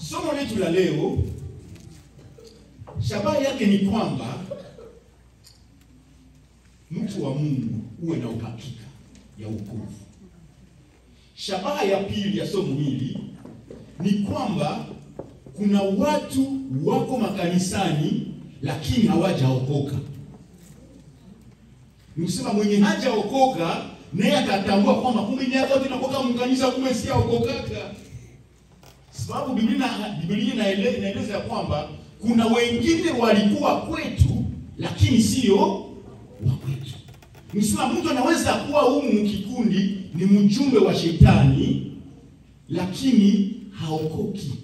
Somo letu la leo shabaha yake ni kwamba mtu wa Mungu uwe na uhakika ya wokovu. Shabaha ya pili ya somo hili ni kwamba kuna watu wako makanisani lakini hawajaokoka. Nikusema mwenye hajaokoka naye akatambua kwamba kumbe ni yote nakoka mkanisa kumbe si aokokaka. Sababu Biblia Biblia inaele- inaeleza ya kwamba kuna wengine walikuwa kwetu lakini sio wa kwetu. Nisema mtu anaweza kuwa humu kikundi ni mjumbe wa shetani lakini haokoki.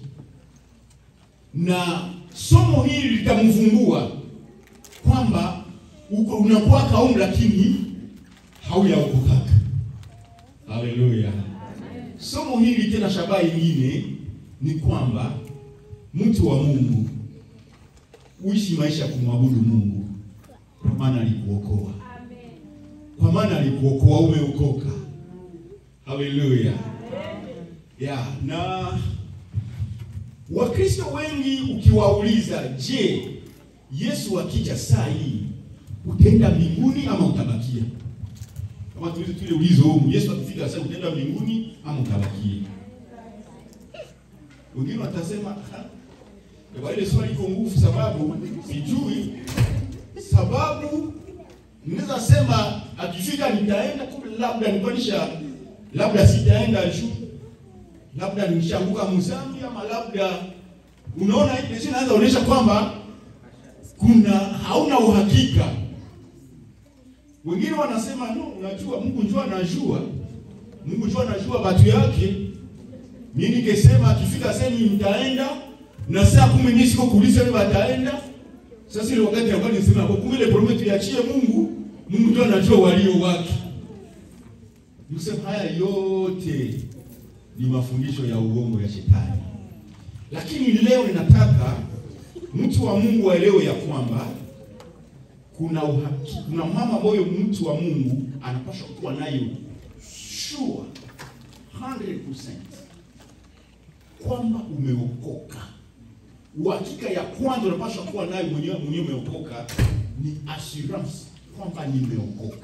Na somo hili litamvumbua kwamba uko unakuwa kaumu lakini hauyaokokaka. Haleluya. Somo hili tena, shabaha ingine ni kwamba mtu wa Mungu uishi maisha ya kumwabudu Mungu, kwa maana alikuokoa, kwa maana alikuokoa, umeokoka. Haleluya. Ya, na Wakristo wengi ukiwauliza, je, Yesu akija saa hii utaenda mbinguni ama utabakia? Kama tulizo tule ulizo humu, Yesu akifika sasa utaenda mbinguni ama utabakia? Wengine watasema "Ha, kwa ile swali iko nguvu, sababu sijui sababu. Naweza sema akifika nitaenda, kumbe labda nilikuwa labda sitaenda juu, labda nishanguka mzambi, ama labda unaona, hii inaanza kuonyesha kwamba kuna hauna uhakika. Wengine wanasema no, unajua Mungu njua anajua, Mungu njua anajua watu yake. Mimi nikisema akifika sasa nitaenda na saa kumi mimi siko kuuliza wewe wataenda. Sasa ile wakati ambao nisema kwa kumbe ile promise tuachie Mungu, Mungu ndio anajua walio wake. Nisema haya yote ni mafundisho ya uongo ya shetani. Lakini leo ninataka mtu wa Mungu aelewe ya kwamba kuna uhaki, kuna mama ambayo mtu wa Mungu anapaswa kuwa nayo sure 100% kwamba umeokoka. Uhakika ya kwanza unapaswa kuwa nayo mwenyewe mwenyewe umeokoka ni assurance kwamba nimeokoka.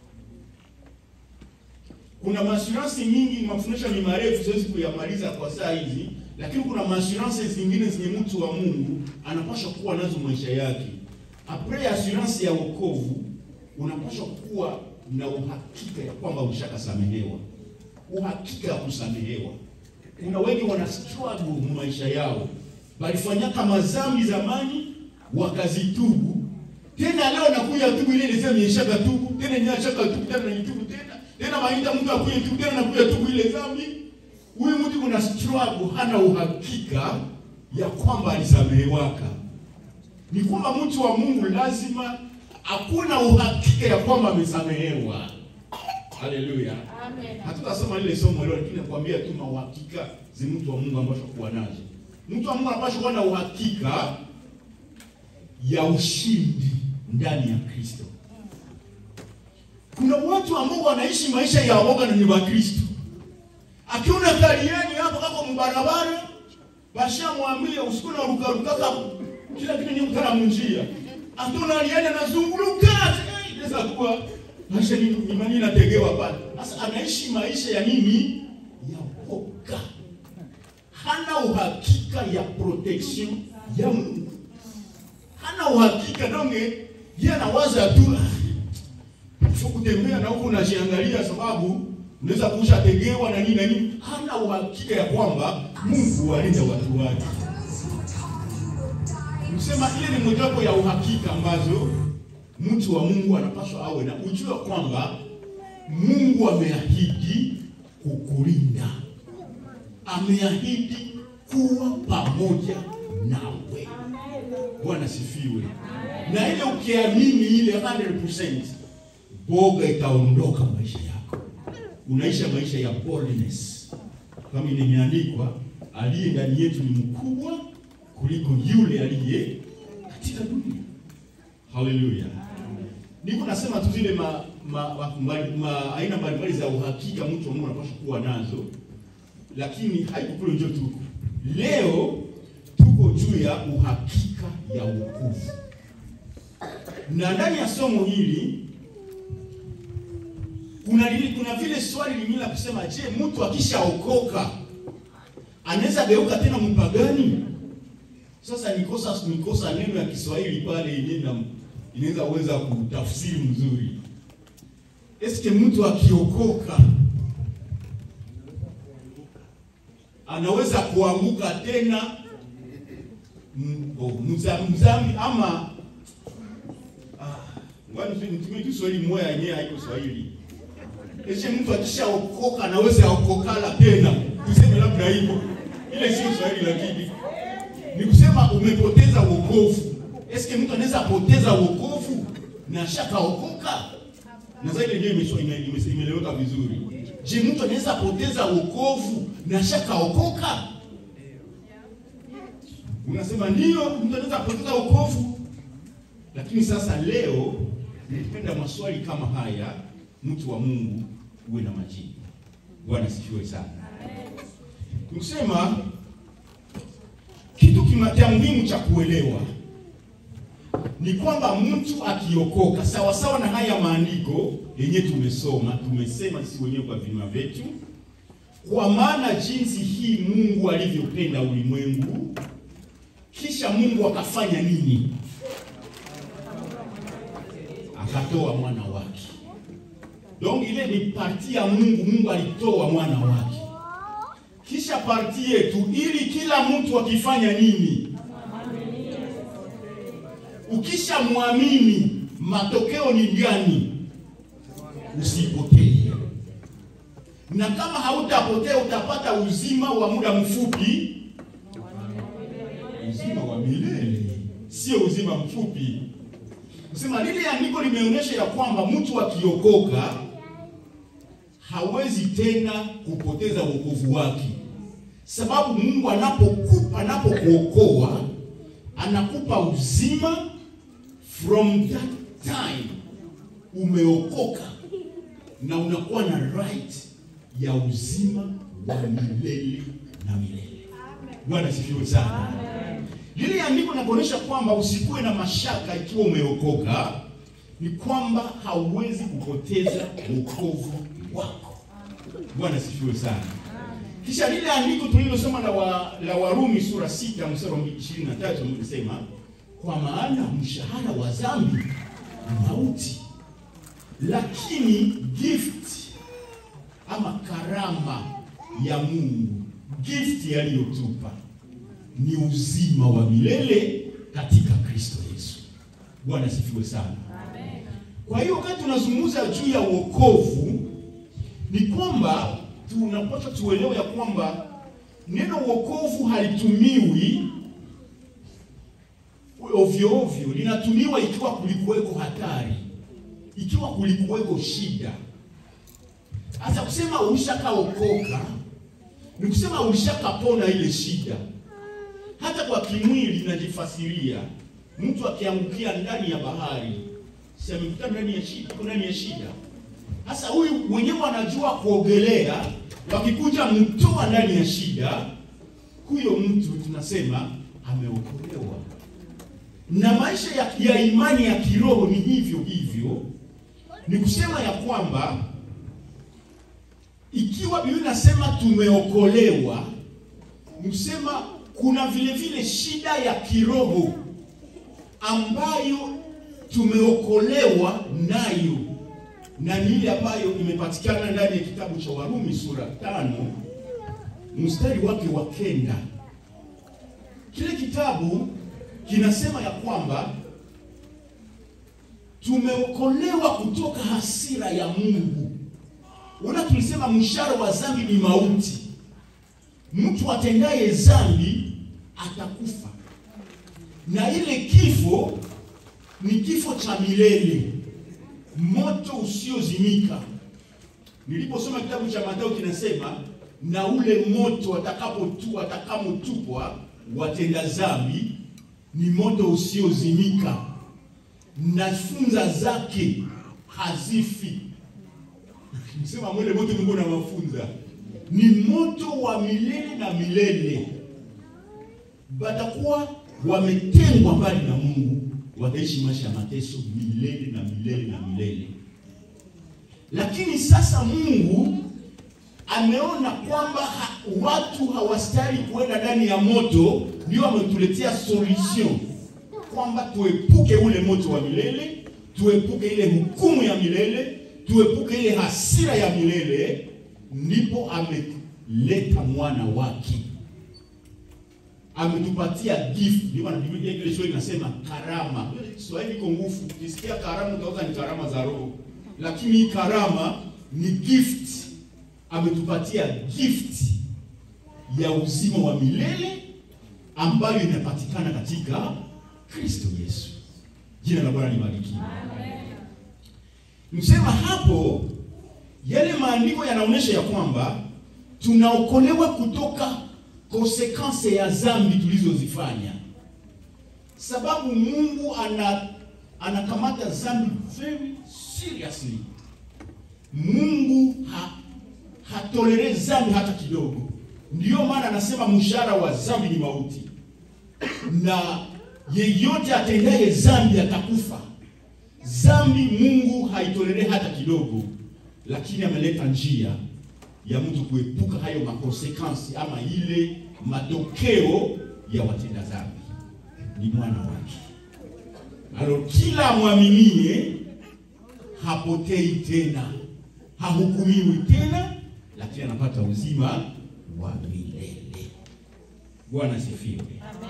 Kuna maassurance nyingi, mafundisho ni marefu, siwezi kuyamaliza kwa saa hizi, lakini kuna maassurance zingine zenye mtu wa Mungu anapaswa kuwa nazo maisha yake. Après assurance ya wokovu, unapaswa kuwa na uhakika ya kwamba ushakasamehewa, uhakika ya kusamehewa. Kuna wengi wana struggle mu maisha yao, walifanyaka mazambi zamani wakazitubu, tena leo nakuja tubu ile ile sema nimeshaka tubu tena, nimeshaka tubu tena, nitubu tena tena, maita mtu akuye tubu tena, nakuja tubu ile dhambi. Huyu mtu kuna struggle, hana uhakika ya kwamba alisamehewaka ni kwamba mtu wa Mungu lazima hakuna uhakika ya kwamba amesamehewa. Haleluya, Amen. hatutasoma lile somo leo, lakini nakwambia tu uhakika zi mtu wa Mungu ambacho kuwa nazo. Mtu wa Mungu anapaswa kuwa na uhakika ya ushindi ndani ya Kristo. Kuna watu ambao wanaishi maisha ya woga na ni wa Kristo. Akiona kaliani hapo kako mbarabara, bashamwambia usiku na ruka ruka kila kitu ni mtara munjia. Atona aliani anazunguluka, eh, inaweza kuwa maisha ni imani inategewa pale. Sasa anaishi maisha ya nini? Ya woga. Hana uhakika ya protection ya Mungu. Hana uhakika donge, yeye anawaza tu sio kutembea na huko unajiangalia, sababu unaweza kuusha tegewa na nini na nini. Hana uhakika ya kwamba Mungu walinda watu wake. Msema ile ni mojawapo ya uhakika ambazo mtu wa Mungu anapaswa awe na ujue kwamba Mungu ameahidi kukulinda, ameahidi kuwa pamoja nawe. Bwana sifiwe. Na ile ukiamini ile 100% boga itaondoka maisha yako, unaisha maisha ya boldness, kama imeandikwa, aliye ndani yetu ni mkubwa kuliko yule aliye katika dunia. Haleluya. Niko nasema tu zile ma, ma, ma, ma, ma, aina mbalimbali za uhakika mtu wa Mungu anapaswa kuwa nazo, lakini haiko kule njo tu. Leo ya uhakika ya wokovu. Na ndani ya somo hili kuna lili, kuna vile swali lingine la kusema, je, mtu akishaokoka anaweza geuka tena mpagani? Sasa nikosa nikosa neno ya Kiswahili pale yenyewe inaweza uweza kutafsiri mzuri. Eske mtu akiokoka anaweza kuanguka tena mzambi ama nitumie Kiswahili moya yenyewe haiko Swahili. Eske mtu akishaokoka anaweza okokala tena, tuseme labda hivyo, ile sio Swahili, lakini ni kusema umepoteza wokovu. Eske mtu anaweza poteza wokovu na shakaokoka? Na zaidi ndio imeeleweka vizuri. Je, mtu anaweza poteza wokovu na shakaokoka? Unasema ndio, mtu anaweza poteza wokovu. Lakini sasa leo nipenda maswali kama haya, mtu wa Mungu uwe na majibu. Bwana sifiwe sana. Kusema kitu cha muhimu cha kuelewa ni kwamba mtu akiokoka sawa sawa na haya maandiko yenye tumesoma, tumesema sisi wenyewe kwa vinywa vyetu, kwa maana jinsi hii Mungu alivyopenda ulimwengu, kisha Mungu akafanya nini? Akatoa mwana wake. Donc ile ni parti ya Mungu. Mungu alitoa mwana wake, kisha parti yetu, ili kila mtu akifanya nini Ukisha mwamini matokeo ni gani? Usipotee, na kama hautapotea utapata uzima wa muda mfupi, uzima wa milele, sio uzima mfupi. Kusema lile andiko limeonyesha ya kwamba mtu akiokoka hawezi tena kupoteza wokovu wake, sababu Mungu anapokupa anapokuokoa anakupa uzima From that time umeokoka na unakuwa na right ya uzima wa milele na milele. Bwana sifiwe sana. Lile andiko linakuonyesha kwamba usikuwe na mashaka ikiwa umeokoka, ni kwamba hauwezi kupoteza wokovu wako. Bwana sifiwe sana. Kisha lile andiko tulilosoma la, wa, la Warumi sura sita mstari wa 23 mlisema kwa maana mshahara wa dhambi ni mauti, lakini gift ama karama ya Mungu, gift aliyotupa ni uzima wa milele katika Kristo Yesu. Bwana sifiwe sana. Amen. Kwa hiyo wakati tunazungumza juu ya wokovu, ni kwamba tunapaswa tuelewe ya kwamba neno wokovu halitumiwi ovyo ovyo, linatumiwa ikiwa kulikuweko hatari, ikiwa kulikuweko shida. Hasa kusema ulishakaokoka ni kusema ulishakapona ile shida. Hata kwa kimwili najifasiria, mtu akiangukia ndani ya bahari, si amekuta ndani ya shida, ndani ya shida. Sasa huyu mwenyewe anajua kuogelea, wakikuja mtoa ndani ya shida, huyo mtu tunasema ameokolewa na maisha ya, ya imani ya kiroho ni hivyo hivyo. Ni kusema ya kwamba ikiwa Biblia inasema tumeokolewa, ni kusema kuna vile vile shida ya kiroho ambayo tumeokolewa nayo, na ni ile ambayo imepatikana ndani ya kitabu cha Warumi sura tano mstari wake wa kenda. Kile kitabu kinasema ya kwamba tumeokolewa kutoka hasira ya Mungu. Ona, tulisema mshahara wa dhambi ni mauti. Mtu atendaye dhambi atakufa, na ile kifo ni kifo cha milele, moto usiozimika. Niliposoma kitabu cha Mathayo kinasema, na ule moto atakapotu atakamatupwa watenda dhambi ni moto usiozimika na funza zake hazifi. Nisema mwele moto Mungu na mafunza ni moto wa milele na milele, batakuwa wametengwa mbali na Mungu, wataishi maisha ya mateso milele na milele na milele. Lakini sasa Mungu ameona kwamba ha, watu hawastahili kuenda ndani ya moto, ndio ametuletea solution kwamba tuepuke ule moto wa milele, tuepuke ile hukumu ya milele, tuepuke ile hasira ya milele. Ndipo ameleta mwana wake, ametupatia gift. Ndio maana Biblia ile Kiswahili inasema karama. Kiswahili iko nguvu, ukisikia karama utaona ni karama za roho, lakini hii karama ni gift. Ametupatia gift ya uzima wa milele ambayo inapatikana katika Kristo Yesu. Jina la Bwana libarikiwe. Msema hapo, yale maandiko yanaonyesha ya kwamba tunaokolewa kutoka konsekanse ya dhambi tulizozifanya, sababu Mungu ana anakamata dhambi very seriously. Mungu ha, hatolere dhambi hata kidogo. Ndiyo maana anasema mshahara wa dhambi ni mauti, na yeyote atendaye dhambi atakufa. Dhambi Mungu haitolere hata kidogo, lakini ameleta njia ya mtu kuepuka hayo makonsekansi ama ile matokeo ya watenda dhambi, ni mwana wake. Alo, kila amwaminie hapotei tena, hahukumiwi tena, lakini anapata uzima wa milele. Bwana sifiwe.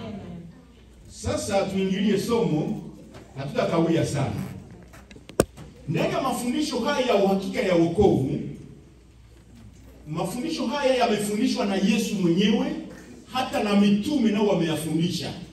Sasa tuingilie somo, hatutakawia sana ndani ya mafundisho haya ya uhakika ya wokovu. Mafundisho haya yamefundishwa na Yesu mwenyewe, hata na mitume nao wameyafundisha.